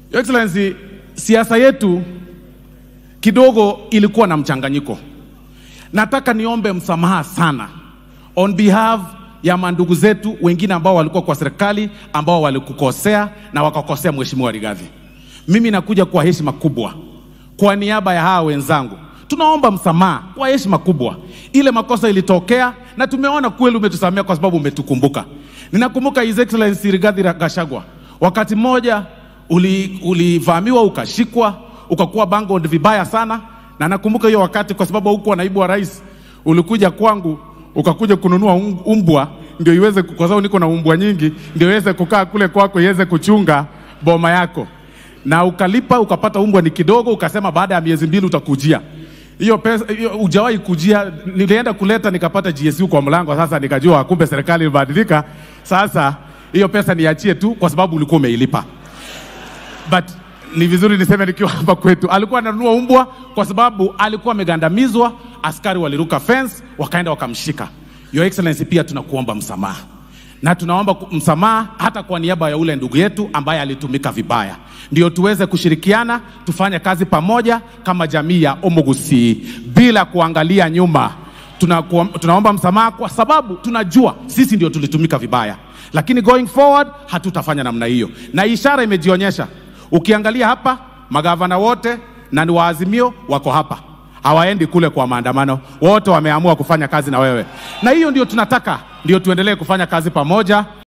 Your Excellency, siasa yetu kidogo ilikuwa na mchanganyiko. Nataka niombe msamaha sana on behalf ya mandugu zetu wengine ambao walikuwa kwa serikali ambao walikukosea na wakakosea Mheshimiwa Rigathi. Mimi nakuja kwa heshima kubwa kwa niaba ya hawa wenzangu, tunaomba msamaha kwa heshima kubwa. Ile makosa ilitokea na tumeona kweli umetusamea kwa sababu umetukumbuka. Ninakumbuka His Excellency Rigathi Gachagua, wakati mmoja uli- ulivamiwa ukashikwa ukakuwa bangod vibaya sana, na nakumbuka hiyo wakati, kwa sababu hukuwa naibu wa rais, ulikuja kwangu ukakuja kununua um- umbwa ndio iweze, kwa sababu niko na umbwa nyingi, ndio iweze kukaa kule kwako iweze kuchunga boma yako, na ukalipa ukapata umbwa ni kidogo, ukasema baada ya miezi mbili utakujia hiyo pesa hiyo hujawahi kujia. Nilienda kuleta nikapata GSU kwa mlango, sasa nikajua kumbe serikali imebadilika. Sasa hiyo pesa niachie tu, kwa sababu ulikuwa umeilipa but ni vizuri niseme nikiwa hapa kwetu, alikuwa ananunua umbwa kwa sababu alikuwa amegandamizwa, askari waliruka fence wakaenda wakamshika. Your Excellency, pia tunakuomba msamaha na tunaomba ku- msamaha hata kwa niaba ya ule ndugu yetu ambaye alitumika vibaya, ndio tuweze kushirikiana tufanye kazi pamoja kama jamii ya Omugusi bila kuangalia nyuma. Tunakuom- tunaomba msamaha kwa sababu tunajua sisi ndio tulitumika vibaya, lakini going forward hatutafanya namna hiyo, na ishara imejionyesha. Ukiangalia hapa magavana wote na ni waazimio wako hapa, hawaendi kule kwa maandamano, wote wameamua kufanya kazi na wewe, na hiyo ndio tunataka, ndio tuendelee kufanya kazi pamoja.